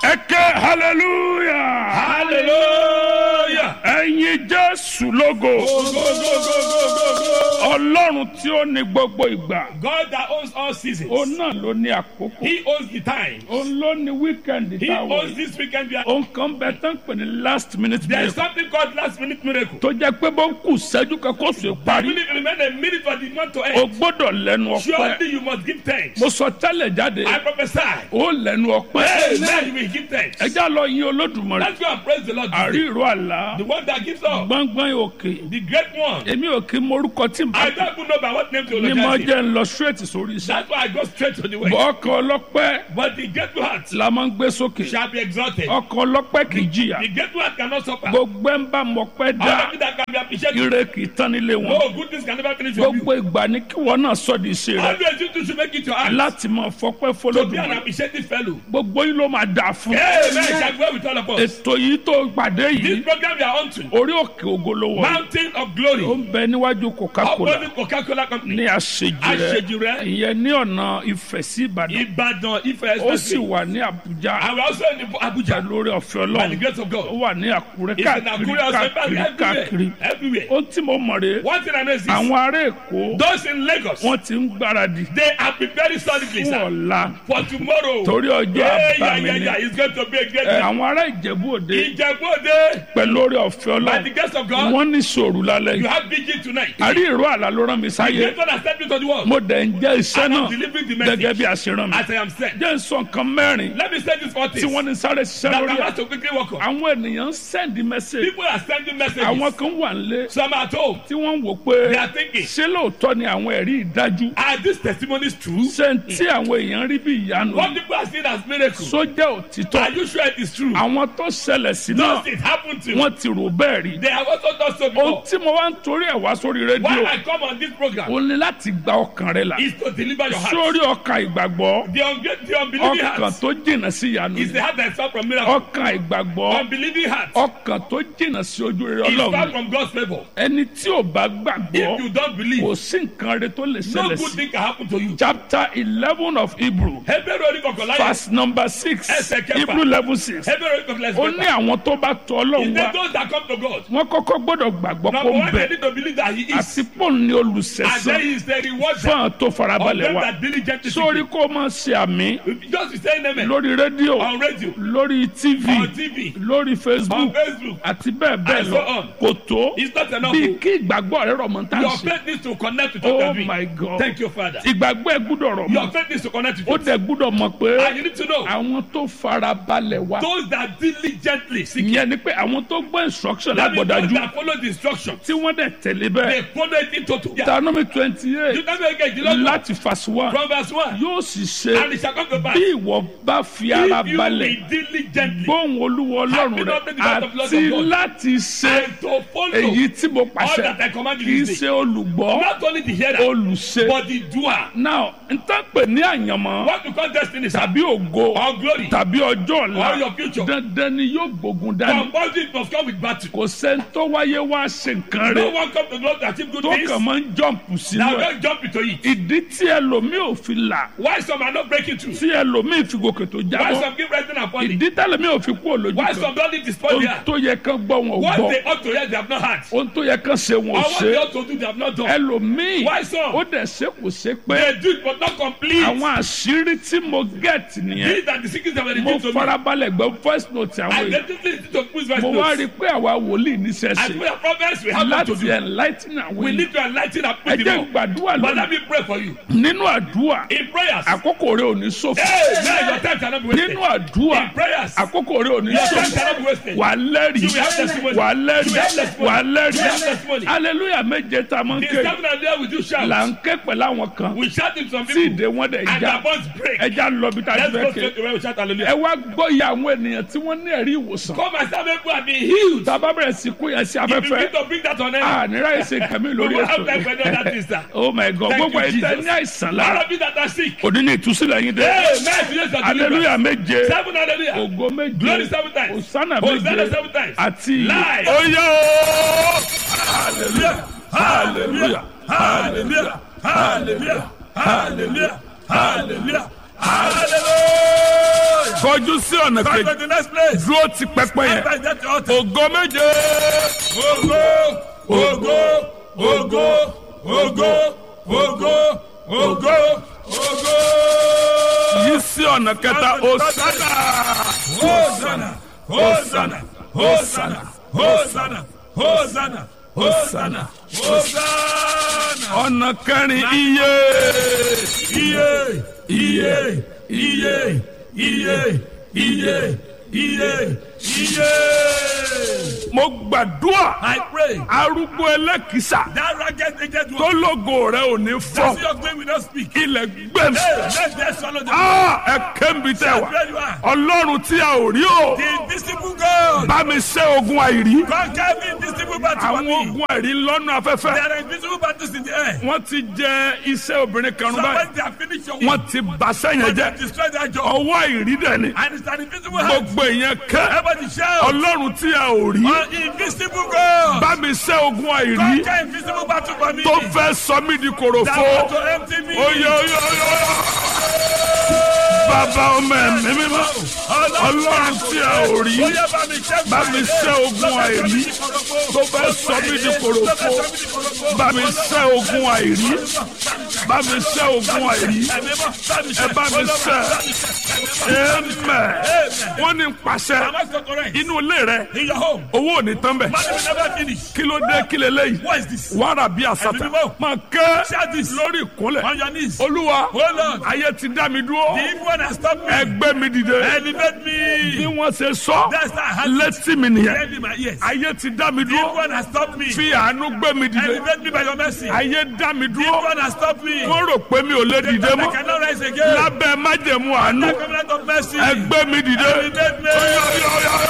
ẹ ké hallelujah Hallelujah. ẹ̀yin jésù lógo Go, go, go, go, go, go, go. ọlọ́run tí ó ní gbogbo ìgbà God that owns all seasons. òun náà ló ní àkókò He owns the time. òun ló ní wíkẹ́ndì He táwọn owns yìí this weekend. We are- òun kan bẹ tán pè ní last minute There is miracle something called last minute miracle. tó jẹ́ pé bó ń kù sẹ́jú kan kó sùn I parí believe remain a minute for the month to o end. gbọ́dọ̀ lẹ́nu ọpẹ́ Surely you must give thanks. mo sọ tẹ́lẹ̀ jáde I prophesy. ó lẹ́nu ọpẹ́ Amen. You will give thanks. ẹjá lọ yin olódùmarè Let's go and praise the Lord. àrí today. ìró àlá The one that gives up. gbọ́ngbọ́n òkè The great one. èmi ò kí morúkọ tí n bá I don't even know by what name to ní mo apologize. jẹ́ ń lọ straight sórí iṣẹ́ That's why I go straight to the way. ọkọ̀ ọlọ́pẹ́ But the grateful heart la máa ń gbé sókè shall be exalted. ọkọ̀ ọlọ́pẹ́ kì í jìyà The grateful heart cannot suffer. gbogbo ẹ̀ ń bá mọ̀pẹ́ All dá of it that can be appreciated. ire kì í tán nílé wọn No good things can never finish with you. gbogbo ìgbà ní kí wọn náà sọ di iṣẹ́ rẹ Always you two should make it your heart. láti máa fọpẹ́ To be an fọlọ́dún appreciative fellow. gbogbo yín ló máa dà fún Amen. Shall go with all of us. ètò yìí tó pàdé This yìí program we are on to. orí òkè ògolówó Mountain of ó Glory. ń bẹ níwájú coca-cola Opposite Coca-Cola Company. ní àṣejì rẹ Àṣejìrẹ́. ìyẹn ní ọ̀nà ìfẹ́ sí ìbàdàn Ibadan Ife ó sì Expressway. wà ní àbújá And we are also in Abuja. lórí ọ̀fẹ́ By the ọlọ́run grace of ó God. wà ní àkúrẹ́ It's in káàkiri Akure also káàkiri káàkiri everywhere. Everywhere. ó tí mo mọ̀ rè One thing I know is this. àwọn ará èkó Those in Lagos, wọ́n ti ń gbáradì they are preparing solidly, fún sir. ọ̀la For tomorrow. torí ọjọ́ Yeah, yeah, àbámi yeah, ni yeah. It's going to be a great Ẹ, day. àwọn ará ìjẹ̀bú òde Ìjẹ̀bú-Òde. pẹ̀lú orí ọ̀fẹ́ By the ọlọ́run grace of God, wọ́n ní sòrò lálẹ́ you yìí have vigil tonight. àrí ìró àlá ló rán mi sáyé Great one has sent me to the world. mo dẹ̀ ń jẹ́ iṣẹ́ And náà I'm delivering the gẹ́gẹ́ message bí a ṣe rán mi as I am sent. jẹ́ ń sọ nǹkan mẹ́rin Let me say this for tí this. wọ́n ní sáré ṣiṣẹ́ That lórí I'm ẹ̀ about to quickly work on. àwọn ènìyàn ń sẹ́ndí mẹ́sẹ̀gì People are sending messages. àwọn kan wà nílé Some are at home. tí wọ́n ń wò pé They are thinking, ṣé lóòótọ́ ni àwọn ẹ̀rí ìdájú are these testimonies true? ṣé ń tí àwọn èèyàn rí bí ìyanu What people are seeing as miracles. sójà òtítọ́ Are you sure it is true? àwọn tó ṣẹlẹ̀ sí náà Does it happen to you? wọ́n ti rò bẹ́ẹ̀ rí They have also done so ohun before. tí mo wá ń torí ẹ̀ wá sórí Why rédíò I come on this program ó ní láti gba ọkàn rẹ là is to deliver your heart. sórí ọkàn ìgbàgbọ́ The, unge- the unbelieving ọkàn heart tó jìnnà sí ìyanu is the heart that is far from miracle. ọkàn ìgbàgbọ́ Unbelieving heart ọkàn tó jìnnà sí ojú rere is far ọlọ́run from God's favor. ẹni tí ò bá gbàgbọ́ If you don't believe, kò sí nǹkan rẹ tó lè no ṣẹlẹ̀ good sí thing can happen to you. chapter eleven of hebrew Hebrew orí kọkànlá yẹn. verse number six Ẹsẹ̀ kẹfà. hebrew level six Hebrew orí kọkànlá ó ní yẹn. àwọn tó bá tọ ọlọ́run Is wá there those that come to God? wọ́n kọ́kọ́ gbọ́dọ̀ gbàgbọ́ Number kó ń one, they bẹ need to believe that He is. àti pọ́ùn ní And olùsẹ̀sán then He is the rewarder fún àwọn tó of farabalẹ̀ them wá that diligently seek sórí Him. kó máa ṣe àmì Just be saying amen. lórí rédíò On radio, lórí tv on TV, lórí on facebook Facebook. àti bẹ́ẹ̀ bẹ́ẹ̀ And lọ so on. kò tó It's not enough. bí kí ìgbàgbọ́ rẹ rọ̀ mọ́ tá à ń Your ṣe faith needs to connect with what oh you're doing. my god Thank you, Father. ìgbàgbọ́ ẹ gbúdọ̀ rọ̀ Your mọ́ faith needs to connect with ó it. dẹ̀ gbúdọ̀ mọ̀ pé And you need to know àwọn tó farabalẹ̀ wá those that diligently seek Him. ìyẹn ni pé àwọn tó gbọ́ instruction That means those lágbọ̀dájú that follow the instruction. tí wọ́n dẹ̀ tẹ̀lé bẹ́ẹ̀ They follow it in total. Yeah. Deuteronomy twenty You eight don't make it. You don't know. láti verse one From verse 1. yóò sì ṣe And it shall come to pass. bí ìwọ bá fi ara If you balẹ̀ be diligently gbóhùn olúwa ọlọ́run rẹ àti láti ṣe and to follow èyí tí mo all pàṣẹ that I command kì í you this day, ṣe olùgbọ́ not only the hearer, olùṣe but the doer. now n tán pè ní àyànmọ́ What you call destiny, sir, tàbí ògo or glory, tàbí ọjọ́ or ọ̀la your future. dandan ni yóò gbógun dání Compulsory must come with battle. kò sẹ́ni tó wáyé wá ṣe nǹkan No rẹ̀ one come to God to achieve good tó things. kàn máa ń jọ̀mpù sínú Now ẹ̀ don't jump into it. ìdí tí ẹlòmíì ò fi là Why some are not breaking through? tí ẹlòmíì fi gòkè tó Why jábọ́ some keep resting and falling? ìdí tẹ́lẹ̀míì ò fi kú òlójú Why kan some don't need to spoil ohun there? tó yẹ kán gbọ́ wọn ò What gbọ́ they ought to hear, they have not heard. ohun tó yẹ kán ṣe wọn Or ò what they ṣe ought to do, they have not done. ẹlòmíì Why some? ó dẹ̀ ṣe kò ṣe pé They do it, but not complete. àwọn àṣírí tí mo gẹ̀t nìyẹn These are the secrets that were mo revealed to me. farabalẹ̀ gbọ́ voice note àwọn I èèyàn definitely need to push verse mo wá rí notes. i pé àwa wòlíì níṣẹ́ As ṣe we are prophets, we have what to láti do. enlighten àwọn We èèyàn need to enlighten and ẹ put jẹ́ them on. gbàdúrà But let lónìí me pray for you. nínú àdúrà In prayers, àkókò rẹ ò ní ṣòfò Amen. Your time shall not be wasted. nínú àdúrà In prayers, àkókò rẹ ò ní your time ṣòfò shall not be wasted. wà á lẹ́rìí You will have testimony. wà á You will lẹ́rìí have testimony. wà á You will have lẹ́rìí testimony. hallelujah méje tá a máa ń The ké seven and there we do shout. là ń ké pẹ̀lú àwọn kan We shout in some tí people. ìdè wọn dẹ̀ And já their bonds break. ẹja lọ bí tá a Let's ti go fẹ́ ké straight away. We shout hallelujah. ẹ wá gbọ́ iye àwọn ènìyàn tí wọ́n ní ẹ̀rí ìwòsàn Come and some people have been healed. tá a bá bẹ̀rẹ̀ sí kó yẹn sí If you afẹ́fẹ́ need to bring that on a air, nira yìí ṣe kàmí we lórí will have time ètò for any other things, sir. oh my god Thank gbogbo you, ẹ̀yin tẹ́ Jesus. ní àìsàn All lára of you that are sick. òní ní ìtúsílẹ̀ yín dé Amen. Today's your hallelujah deliverance. méje Seven hallelujah. ògo méje Glory seven times. hosanna Hosanna méje seven times. àti Live. oyè hallelujah hallelujah hallelujah hallelujah hallelujah hallelujah Hallelujah. kọjú sí ọ̀nà Come to kejì the next place. dúró ti pẹpẹ yẹn Enter that altar. ògo méje Ògo, ògo, ògo, ògo, ògo, ògo, ògo. yí sí ọ̀nà kẹta òsánà Hosanna, Hosanna, Hosanna, Hosanna, Hosanna, Hosanna, Hosanna. ọ̀nà kẹrin iye Iye, iye, iye, iye, iye, iye, iye. mo gbàdúrà I pray arúgbó ẹlẹ́kìsà that ragged aged tó one, lógo rẹ ò ní fọ́ that your glory will not speak. ilẹ̀ gbẹ̀mí Hey, let them swallow the ẹ kébi tẹ wá Where you are. ọlọ́run tí a ò rí o The invisible God. bá mi ṣe ogun àìrí Conquer the invisible battle for àwọn me. ogun àìrí lọ́nà afẹ́fẹ́ There are invisible battles in the air. wọ́n ti jẹ iṣẹ́ obìnrin kan rún So báyìí when they have finished your wọ́n work, ti bàṣẹ́ yẹn they jẹ́ destroy that job. ọwọ́ àìrí dẹ̀ ni And it's an invisible hand. gbogbo ìyẹn kẹ́ Everybody shout. ọlọ́run tí a ò rí An invisible God. bá mi ṣe ogun àìrí Conquer invisible battle for me. tó fẹ́ sọ mí di That kòròfo want to empty me. oyè oyè oyè bàbá ọmọ ẹ̀mí mímọ́ ọlọ́run tí a ò rí Oya bá mi ṣẹ́ bá mi ṣẹ́ ogun àìrí tó fẹ́ sọ mí di kòròfo bá mi ṣẹ́ ogun àìrí bá mi ṣẹ́ ogun àìrí ẹ bá mi ṣẹ́ ẹ̀mẹ̀ wọ́n ní pàṣẹ Am I so correct? inú ilé rẹ In your home. owó ò ní tán bẹ̀ Money will never finish. kí ló dé kí lè léyìí What is this? wàrà bí àsàtà Ẹ̀mí mímọ́. máa kẹ́ Shout this. lórí ìkúnlẹ̀ On your knees. olúwa Oh Lord. ayé ti dá mi dúró The evil one has stopped me. ẹgbẹ́ mi dìde Elevate bí me. wọ́n ṣe sọ That's how I had létí mi nìyẹn Head in my ears. ayé ti dá mi The evil dúró one has stopped me. fi àánú gbé mi dìde Elevate me by your mercy. ayé dá mi The evil dúró one has stopped me. wọ́n rò pé mi ò lè dìde I mọ́ cannot rise again. lábẹ́ májẹ̀mú àánú The covenant of mercy. ẹgbẹ́ mi dìde. Elevate me. Oya, oya, oya, oya.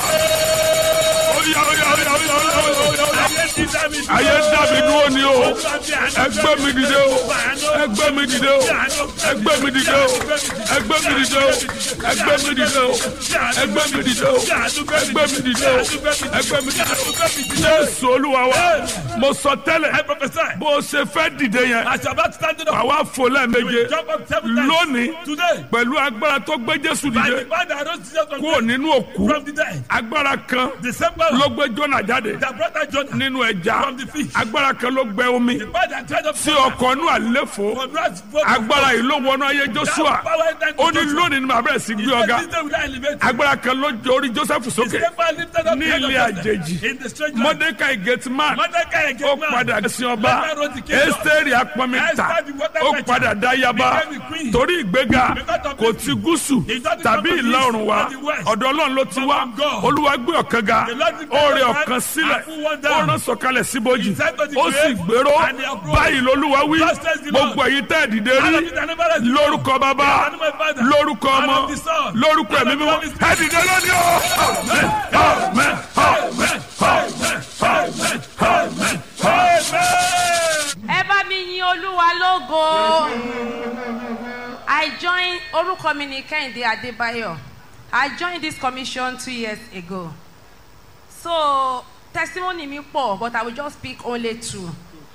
Oya, oya, oya, oya, oya, oya, oya. Ayé ti dá mi dúró. ayé dá mi dúró ni o Olúwa fi àánú ẹgbẹ́ mi dìde o ẹgbẹ́ mi dìde o ẹgbẹ́ mi dìde o ẹgbẹ́ mi dìde o ẹgbẹ́ mi dìde o ẹgbẹ́ mi dìde o ẹgbẹ́ mi dìde o ẹgbẹ́ mi dìde o jésù olúwa wa mo sọ I tẹ́lẹ̀ prophesy. bó o ṣe fẹ́ dìde yẹn As you are about to stand up, àwa fò lẹ́ẹ̀méje jump up seven times. lónìí Today, pẹ̀lú agbára tó gbé jésù by dìde the power that rose Jesus from, kúrò nínú òkú from the dead, agbára kan the same power ló gbé jọ́nà jáde that brought that Jonah nínú ẹja from the fish, agbára kan ló gbẹ omi the power that dried up tí ọkọ̀ inú àléfò from God's boat of agbára yìí ló wọnú ayé that joshua power that ó ní lónìí ni màá bẹ̀rẹ̀ sí gbé ọ̀gá This day will I elevate you. agbára kan ló jẹ orí joseph The sókè same power lifted up ní the head of ilé Joseph àjèjì in the strange land. mordecai gateman Mordecai ó again man. padà sí ọba Mordecai wrote the kingdom. esteri apọmita Esther the water ó fetcher padà dá yaba became the queen. torí ìgbéga Because of kò this. ti gúúsù It doesn't tàbí come from ìlà east oòrùn wa or the west. ọ̀dọ̀ ọlọ́run ló ti But wá from God. olúwa gbé ọ̀kan ga The Lord lifted ó rẹ up ọ̀kan and sílẹ̀ put one ó down. rán sọ̀kalẹ̀ síbojì He said to the ó sì grave, gbèrò and they uprose. báyìí lolúwa wí Thus says the Lord. gbogbo èyí tẹ́ ẹ̀ dìde All rí of you that never rest lórúkọ bàbá In the name of the Father, lórúkọ and ọmọ of the Son, lórúkọ and ẹ̀mí of the mímọ́ Holy Spirit. ẹ dìde lónìí o. Amen, amen, amen, amen, amen, amen, amen. ẹ bá mi yin olúwa lógo i join orúkọ mi ní kẹ́hìndé adébáyọ̀ i joined this commission two years ago so testimony mi pọ̀ but i will just pick only two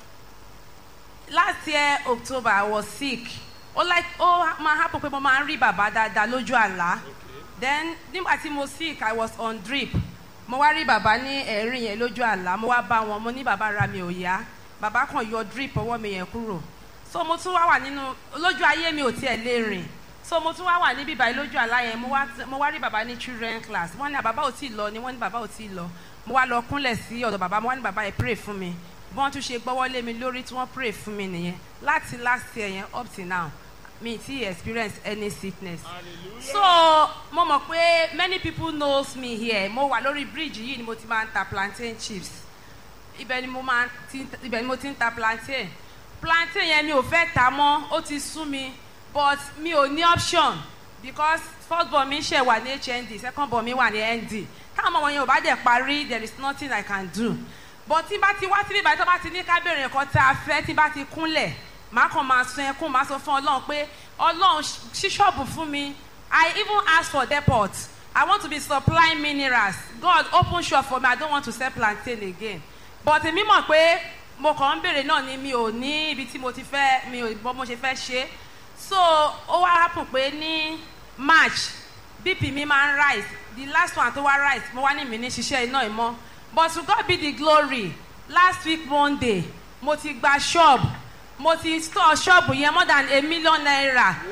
last year october i was sick ó like ó máa happen pé mo máa ń rí bàbá dáadáa lójú àlá then nígbà tí mo sick i was on drip mo wá rí bàbá ní ẹ̀rín yẹn lójú àlá mo wá bá wọn mo ní bàbá ra mi ò yá bàbá kan yọ drip ọwọ́ mi yẹn kúrò so mo tún wá wà nínú lójú ayé mi ò tiẹ̀ lè rìn so mo tún wá wà níbí báyìí lójú àlá yẹn mo wá mo wá rí bàbá ní children class wọ́n ní bàbá ò tí ì lọ ni wọ́n ní bàbá ò tí ì lọ mo wá lọ kúnlẹ̀ sí ọ̀dọ̀ bàbá mo wá ní bàbá yẹn pray fún mi bọ́n tún ṣe gbọ́wọ́ lé mi lórí tí wọ́n pray fún mi nìyẹn láti last year yẹn up till now mi ti experience any sickness so mo mọ̀ pé many people knows me here mo wà lórí bridge yìí ni mo ti máa ń ta plantain chips ibẹ̀ ni mo máa ti ibẹ̀ ni mo ti ń ta plantain plantain yẹn mi ò fẹ́ ta mọ́ ó ti sú mi but mi ò ní option because first born mi ṣe wà ní hnd second born mi wà ní nd táwọn ọmọ yẹn ò bá dẹ̀ parí there is nothing i can do but tí bá ti wá síbí ìbàdàn tó bá ti ní ká bèrè nǹkan tá a fẹ́ tí bá ti kúnlẹ̀ màá kàn máa sun ẹkún màá sọ fún ọlọ́run pé ọlọ́run ṣí ṣọ́ọ̀bù fún mi i even ask for depot i want to be supplying minerals god open shop for me i don't want to sell plantain again but èmi mọ̀ pé mo kàn ń bèrè náà ni mi ò ní ibi tí mo ti fẹ́ mi ò bọ́ mo ṣe fẹ́ ṣe so ó wá happen pé ní march bp mi máa ń rise the last one tó wá rise mo wá ní mi ní ṣiṣẹ́ iná ìmọ̀ but to God be the glory last week monday mo ti gba shop mo ti store shop yẹn more than a million naira